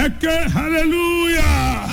ẹ ké hallelujah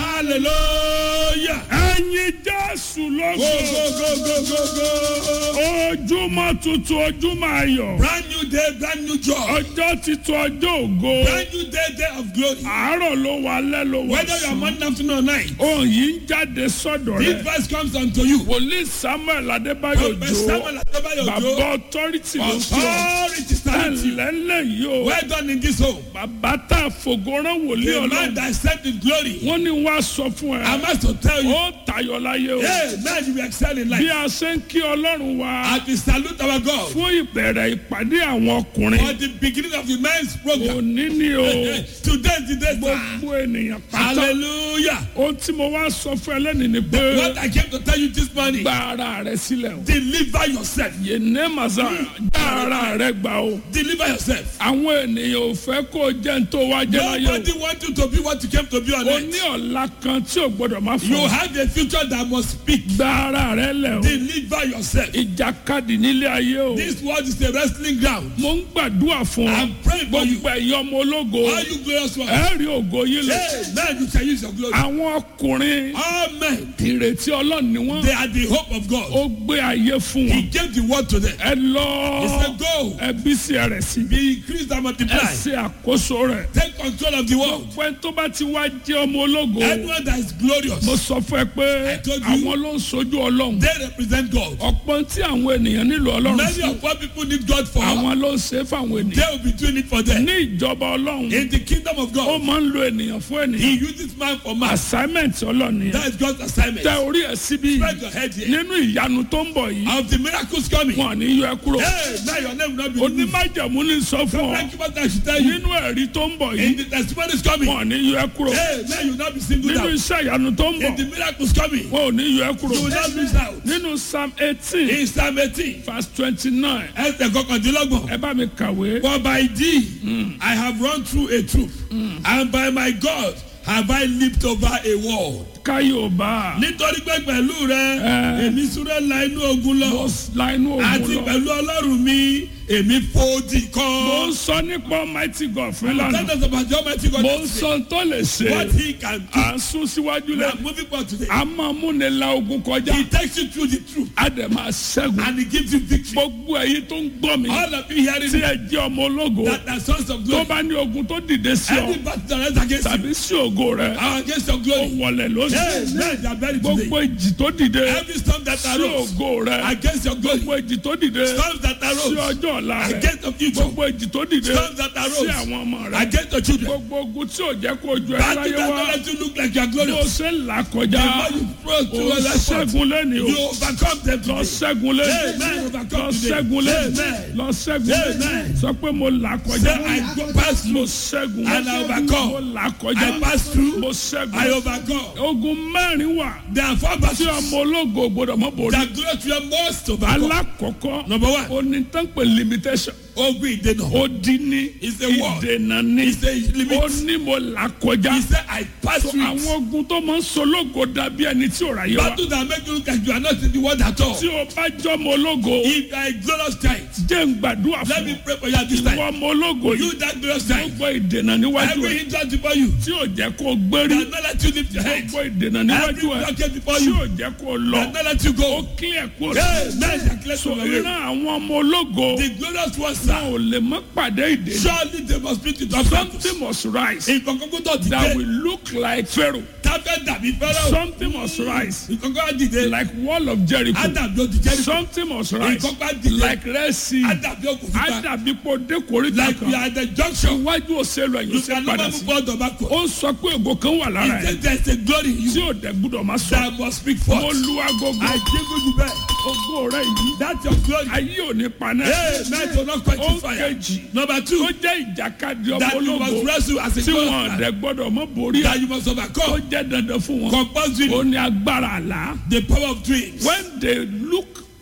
hallelujah. ẹyin jésù go lógo go go go go go. ojúmọ́ tuntun ojúmọ́ ayọ̀ brand new day brand new joy. ọjọ́ titun ọjọ́ ògo brand new day day of glory. àárọ̀ ló wà alẹ́ ló wà whether you are morning afternoon or night. ohun yìí ń jáde sọ́dọ̀ this rẹ̀ verse comes unto you. wòlíì samuel adébáyò Prophet jó Samuel Adebayo bàbá Ojo. ọtọ́rìtì ló fi ọ́ authority stand with you. ẹ̀lẹ́lẹ̀ yìí o well done in this home. bàbá tá a fògóràn wòlíì the man ọlọ́run that said in glory. wọ́n ní wàá sọ fún I ẹ must to tell you. ó tayọ láyé o hey man you will excel in bí life. a ṣe ń kí ọlọ́run wa as we salute our God. fún ìbẹ̀rẹ̀ ìpàdé àwọn ọkùnrin for the beginning of the men's program. òní ni o today is the day sir. gbogbo ènìyàn pátá hallelujah. ohun tí mo wá sọ fún ẹ lẹ́nu ni pé what I came to tell you this morning. gba ara rẹ sílẹ̀ o deliver yourself. yéné màsà gba ara rẹ gbà o deliver yourself. àwọn ènìyàn ò fẹ́ kó o jẹ́ ní tó wá jẹ́ láyé nobody want you to be what you came to be on o o ní earth. ọ̀la kan tí o gbọ́dọ̀ má you fọ have a future that must speak. gba ara rẹ lẹ̀ o deliver yourself. ìjàkadì nílé ayé o this world is a wrestling ground. mo ń gbàdúrà fún ọ I'm praying for you. gbogbo ẹ̀yọ́ ọmọ ológo all you glorious ones. ẹ rí ògo yín lọ hey man you shall use your glory. àwọn ọkùnrin all men ìrètí ọlọ́run ni wọ́n they are the hope of God. ó gbé ayé fún he wọn gave the word to them. ẹ lọ he said go ẹ bí sí ẹ rẹ̀ sí be increased and ẹ multiply. ṣe àkóso rẹ̀ take control of the world. pẹ́ tó bá ti wá jẹ́ ọmọ ológo anyone that is glorious. mo sọ fún ẹ pé I told you. àwọn ló ń sojú ọlọ́run they represent God. ọ̀pọ̀ tí àwọn ènìyàn nílò ọlọ́run many fún of what people need God for. àwọn ló ń ṣe é fáwọn they ènìyàn will be doing it for them. ní ìjọba ọlọ́run in the kingdom of ó God. máa ń lo ènìyàn fún he ènìyàn uses man for man. assignment ọlọ́run yẹn that is God's assignment. tẹ orí ẹ síbí spread your head here. nínú ìyanu tó ń bọ̀ yìí of the miracles coming. wọn ò ní yọ ẹ kúrò hey now your name will not be removed. onímájàmú ní sọ fún ọ thank you what I should tell you. nínú ẹ̀rí tó ń bọ̀ in yìí the testimonies coming. wọn ò ní yọ ẹ kúrò hey now you will not be singled nínú out. iṣẹ́ ìyanu tó ń in the bọ̀ miracles coming. wọn ò ní yọ ẹ kúrò you will not miss out. nínú psalm eighteen in psalm eighteen. verse twenty-nine ẹsẹ̀ kọkàndínlọ́gbọ̀n. ẹ bá mi kàwé For by thee I have run through a troop, and by my God have I leaped over a wall. káyọ̀bá Nítorí pé pẹ̀lú rẹ, èmi súré la inú ogun lọ, la inú àti ogun lọ pẹ̀lú ọlọ́run mi, èmi fòdì mo ń kan. sọ nípa almighty god fún Tell ìlànà us about the Almighty God. mo ń sọ tó lè What ṣe he can do. à ń sún síwájú We lẹ are moving forward today. a máa mú ni la ogun kọjá He takes you through the truth a dẹ̀ máa ṣẹ́gun and he gives you victory. gbogbo èyí tó ń gbọ́ mi All of you hearing tí me, ẹ jẹ́ ọmọ ológo that are sons of tó glory. bá ní ogun tó dìde sí ọ Any battle that is against you, tàbí sí ògo rẹ are against your ó glory. wọlé Hey, lónìí men, they are buried today. gbogbo ìjì tó dìde Every storm that sí arose ògo rẹ against your glory. gbogbo ìjì tó dìde storms that sí arose ọjọ́ ọ̀la rẹ against the future, gbogbo ìjì tó dìde storms that sí arose àwọn ọmọ rẹ against the children, gbogbo ogun tí ò jẹ́ kó ojú ẹ battle láyé that wá don't let you look like you are bó glorious. ṣe ń là The kọjá more you cross ó through all that spot, ṣẹ́gun lẹ́ni o you overcome them lọ today. ṣẹ́gun lẹ́ni Amen. lọ Overcome today. ṣẹ́gun lẹ́ni Amen. lọ ṣẹ́gun lẹ́ni Amen. sọ pé mo là kọjá Say, I go past mo through, ṣẹ́gun And I overcome. mo là kọjá I pass through, mo I ṣẹ́gun overcome. ogun mẹ́rin wà There are four tí battles ọmọ ológo gbọdọ̀ mọ́ borí that glorious you are most overcome. alákọ̀ọ́kọ́ Number one, onítànpẹ̀ limitation ogun ìdènà. ó dín ní It's a word. ìdènà ní It's a limit. ó ní mo là kọjá He said, I pass through àwọn it. ogun tó máa ń sológo dàbí ẹni tí ò ráyé wa Battle that make you look like you are not in the world at all. tí o bá jọmọ ológo If you are a glorious child, jẹ́ ń gbàdúrà let fún me ọ pray for you at this ìwọ time. ọmọ ológo You yìí that glorious child, gbogbo ìdènà níwájú every ẹ hindrance before you, tí ò jẹ́ kó o gbérí that not let you lift your head. gbogbo ìdènà Every níwájú ẹ blockade before tí you, ò jẹ́ kó o lọ that not let you ó go. kílẹ̀ kó o Hey, man, they are clear so from your way. ìran àwọn ọmọ ológo The glorious ones, wọn sir, ò lè mọ pàdé ìdènà surely they must meet with obstacles. something must rise Ìkọ̀kọ̀ tó ti that dé, will look like Pharaoh tábẹ́ dàbí fẹ́rẹ́ o. something must rise Ìkọ̀kọ̀ á dìde, like wall of Jericho ádàbí ó ti jẹ́rìí. something must rise Ìkọ̀kọ̀ á dìde, like Red Sea ádàbí ó kò fi pa. àdàbí kò dé koríta Like we kan are at the junction, iwájú òṣèlú ẹ̀yìn you ṣe can padà never sí move forward or backward. ó ń sọ pé ògo kan wà lára He ẹ̀ said there is a glory in tí you ò dẹ̀ gbúdọ̀ máa sọ that must speak mo forth. lu agogo I jingle you back. ògo rẹ yìí That's your glory. ayé ò ní paná Hey, man, do not quench ó the fire. kejì Number tó two, jẹ́ ìjàkadì ọmọ that you must ológo wrestle as a tí wọn glorious man. dẹ̀ gbọ́dọ̀ mọ́ borí ẹ̀ That you must ó overcome. jẹ́ dandan fún wọn Compulsory ó ní agbára àlá the power of dreams. when they look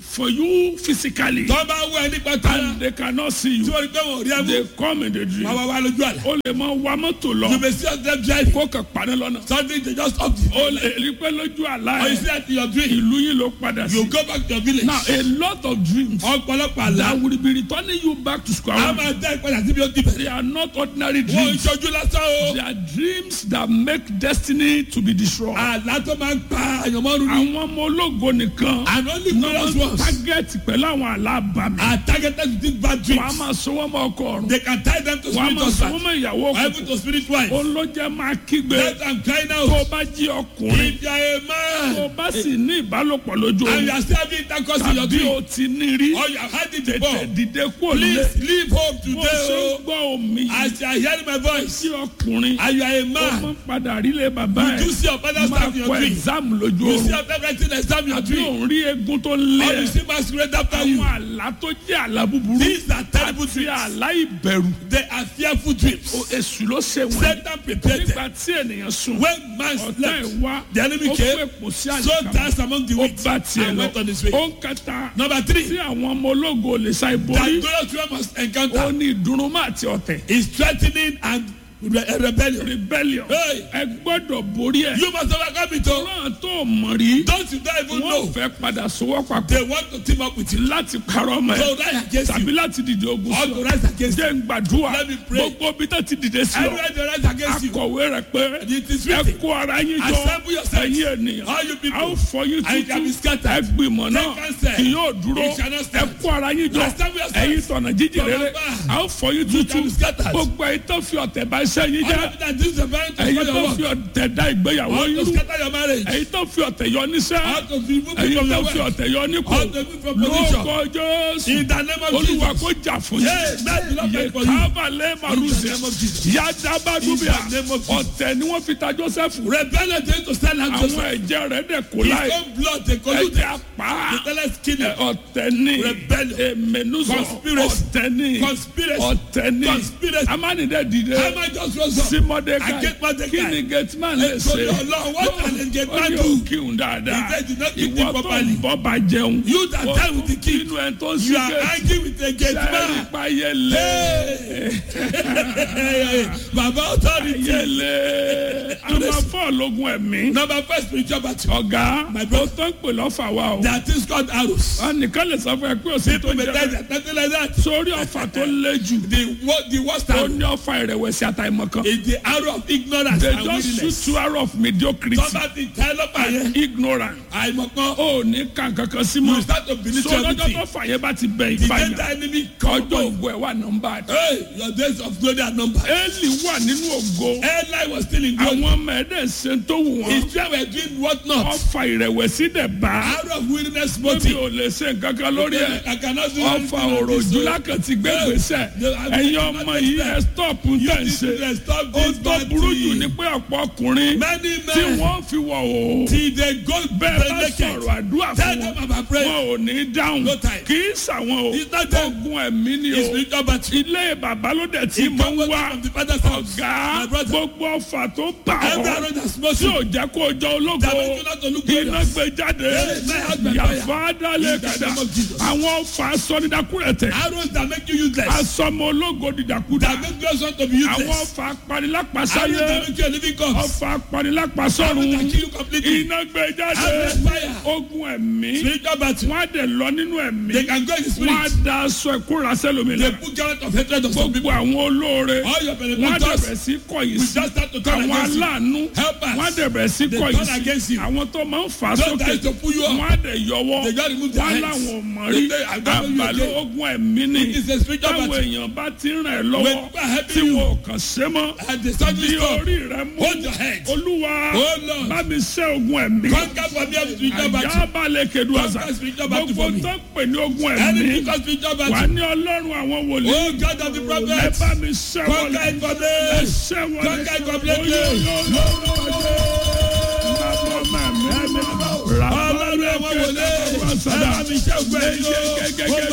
for you physically tó bá wọ ẹ nípa tara and they cannot see you tí wọ́n rí pé wọ́n rí ẹ they mú come in the dream wọ́n wá wá lójú àlá. o lè máa wa mọ́tò lọ you may see yourself driving kó kàn parí lọ́nà something dey just up the o lè rí pé lójú àlá or you ẹ̀ see that in your dream ìlú yìí ló padà sí you go back to your village now a lot of dreams ọ̀pọ̀lọpọ̀ àlá that will be returning you back to square a one máa dá ìpadà síbi ó ti they bẹ̀rẹ̀ are not ordinary wọ́n ń dreams ṣojú lásán o they are dreams that make destiny to be destroyed àlá tó máa ń pa àyànmọ́rún ní àwọn ọmọ ológo nìkan and only ní glorious wọ́n ones target pẹ̀lú àwọn àlá àbàmì are targeted with these bad wọ́n á dreams máa sọ wọ́n mọ́ ọkọ ọ̀run they can tie them to wọ́n á spirit máa sọ wọ́n husband mọ́ ìyàwó or ọkùnrin even to spirit wife olójẹ́ máa kígbe let am crying tó out o bá jí ọkùnrin if you are a tó o man bá sì ní ìbálòpọ̀ lójú and you oorun are still having intercourse in your tàbí o dream ti ní rí or you have had it tètè before dìde kúrò nílé please leave home bó o ṣe today ń o gbọ́ omi yìí as you are hearing my voice tí ọkùnrin and you are a ó man máa ń padà rí lé bàbá you do ẹ̀ see your father's máa stuff in kọ your dream exam lójú you see oorun your favorite thing exam in your àbí dream òun rí egun tó lé or you ẹ̀ see masquerade after you àwọn àlá tó jẹ́ àlá búburú these are terrible àti dreams àlá ìbẹ̀rù they are fearful dreams O- èṣù ló ṣe wọ́n Satan prepared them nígbà tí ènìyàn sùn when man ọ̀tá slept ẹ̀ wá the enemy ó came fẹ́ pò sí so àyíká dance among the ó weak bá tiẹ̀ and lọ went on his way ó ń kẹta number three tí àwọn ọmọ ológo lè sa that ìborí glorious one must ó encounter ní ìdùnnúmọ́ àti ọ̀tẹ̀ is threatening and re rebellion rebellion Hey. ẹ gbọ́dọ̀ borí ẹ̀ you must overcome it o náà tó mọ̀ rí don't you don't even wọ́n know fẹ́ padà sowọ́ papọ̀ they want to team up with you láti parọ́ mọ́ ẹ̀ to rise against tàbí you láti dìde ogun or sí to ọ rise against you jẹ́ ń gbàdúrà Let me pray. gbogbo bí tó ti dìde sí ọ everywhere they rise against you akọ̀wé rẹ̀ pé it is ẹ written kó ara yín jọ Assemble yourselves. ẹ̀yin ènìyàn all you a ó people fọ yín and you can be tútù scattered ẹ gbìmọ̀ náà Take counsel. kì yóò dúró It shall not ẹ stand. kó ara yín jọ Assemble yourselves. ẹ̀yin tọ̀nà jíjìn rere From afar. a ó fọ yín You tútù can be scattered. gbogbo ẹ̀yin tó fi ọ̀tẹ̀ bá iṣẹ́ yín all jẹ́ of that this is a very to ẹ̀yin spoil tó your fi work ọ̀tẹ̀ dá ìgbéyàwó or yín to rú scatter your marriage ẹ̀yin tó fi ọ̀tẹ̀ yọ níṣẹ́ or to remove ẹ̀yin you from tó your fi work ọ̀tẹ̀ yọ nípò or to remove from position lórúkọ jésù in the name of olúwa Jesus kó jà fún Hey, yín that's the Lord yẹ fight for you. kábàlẹ̀ màrúzẹ̀ In the name of Jesus. yadabadubia In the name of Jesus. ọ̀tẹ̀ ni wọ́n fi ta joseph rebellion dey to stand out àwọn Joseph ẹ̀jẹ̀ rẹ̀ dẹ̀ kó his láì own blood dey collude ẹ̀jẹ̀ apá the tellers kill him ọ̀tẹ̀ ni Rebellion. èmẹnusọ Conspiracy. ọ̀tẹ̀ ni Conspiracy. ọ̀tẹ̀ ni Conspiracy. amánidẹ́ dìde Haman just rose up sí mọ́dékàì Against Mordecai. kí ni gateman lè Ètò ṣe Ọlọ́run, what can the gateman ó ní do? òkìhun dáadáa He said, "Do not eat ìwọ it tó properly." ń bọ́ bá jẹun You that ó die with the tún king. bínú ẹ̀ tó ń sí you are gate angry with a gate sẹ́ẹ̀rì man payẹlẹ baba authority yẹlẹ a máa fọ́ ọlọ́gun ẹ̀mí number first spiritual battle ọ̀gá My ó brother. tó ń pè lọ́fà wa o that is called arrows ẹnìkan lè sọ fún ẹ pé òsì tó people may jẹ die bẹ́ẹ̀. that nothing like that sórí ọ̀fà tó lé jù the wo- the worst ó arrow ní ọ̀fà ìrẹ̀wẹ̀sì àtàìmọ̀ kan is the arrow of ignorance they and just shoot weakness two arrow of mediocrity tọ́ba ti tẹ́ lọ́pàá yẹn ignorant àìmọ̀kan ó ní kàn kankan sí you mọ́ start to believe so lọ́jọ́ everything tó fà yẹn bá ti bẹ̀ the ìbàyàn danger enemy come ọjọ́ upon ògo ẹ̀ wà nọ́mbà hey your days of glory are numbered Élì wà nínú ògo Eli was still in glory àwọn ọmọ ẹ̀dẹ̀ ṣe tó wù wọ́n his children were doing what not ọ̀fà ìrẹ̀wẹ̀sì dẹ̀ bá arrow of weakness bóbi motive ò lè ṣe nǹkan kan lórí ẹ̀ I cannot do ọ̀fà anything on òròjú this one. lákàn ti gbé gbèsè Yeah, I- ẹ̀yin I ọmọ cannot yìí do ẹ̀ that. stop ń You tẹ̀ ń need ṣe to stop ó this tó bad burú jù thing. ní pé ọ̀pọ̀ ọkùnrin many tí men wọ́n fi wọ̀ o till they go bẹ́ẹ̀ bá naked sọ̀rọ̀ àdúrà tell fún them wọn about prayer wọn ò ní dáhùn No time. kì í sàwọn o It's not them. ogun ẹ̀mí ni it's o spiritual battle ilé bàbá ló dẹ̀ tí it mo come ń wá from the father's house ọ̀gá my brother gbogbo ọfà tó bà every ọ́ arrow that smoke tí you ò jẹ́ kó o jọ ológo that make you not to look iná glorious gbé jáde Yes, my husband, yàfa dálé In the kàdá name of Jesus. àwọn ọfà sọdídàkúrẹ̀tẹ̀ arrows that make you useless asọmọ ológo dìdàkúdà that make glorious want to be àwọn useless ọfà arrows apanilápasáyé that make you a living corpse ọfà arrows apanilápasọ́run that kill you completely iná gbé jáde arrows fire ogun ẹ̀mí spiritual battle wọ́n á dẹ̀ lọ nínú ẹ̀mí they can go in the wọ́n á spirit da aṣọ ìkóra sẹ́lómi they lọ put garment of hatred on some people gbogbo àwọn olóore all your wọ́n á benefactors dẹ̀bẹ̀ sí kọ̀yìn we sí just start to turn àwọn against you aláàánú help us wọ́n á dẹ̀bẹ̀ sí They kọ̀yìn turn against sí you. àwọn tó máa ń fà á those sókè that is to pull you up wọ́n á dẹ̀ yọwọ́ they just remove their wọ́n hands láwọn ò mọ̀ rí They- I don't know you àbàlẹ̀ again. ogun ẹ̀mí ni It is a spiritual táwọn battle. èèyàn bá ti ràn ẹ́ When lọ́wọ́ people are helping tí you, wọn ò kàn ṣe mọ́ and they suddenly bí stop orí rẹ mú hold your head olúwa Oh, Lord. bá mi ṣẹ́ ogun ẹ̀mí conquer for me every spiritual battle àjábálẹ̀ kedu àṣà Conquer spiritual battle gbogbo for me. tó ń pè ní ogun any ẹ̀mí because spiritual wà battle ní ọlọ́run àwọn wòlíì oh God of the ẹ prophets bá mi ṣẹ́ wọlé conquer it for ẹ me ṣẹ́ wọlé Conquer it completely. Oyo, yo, yo, yo, yo. Bàbá mẹ́mẹ́ mi. ọlọ́run àwọn wòlé ẹ bá mi ṣe ògbẹ́ yìí o.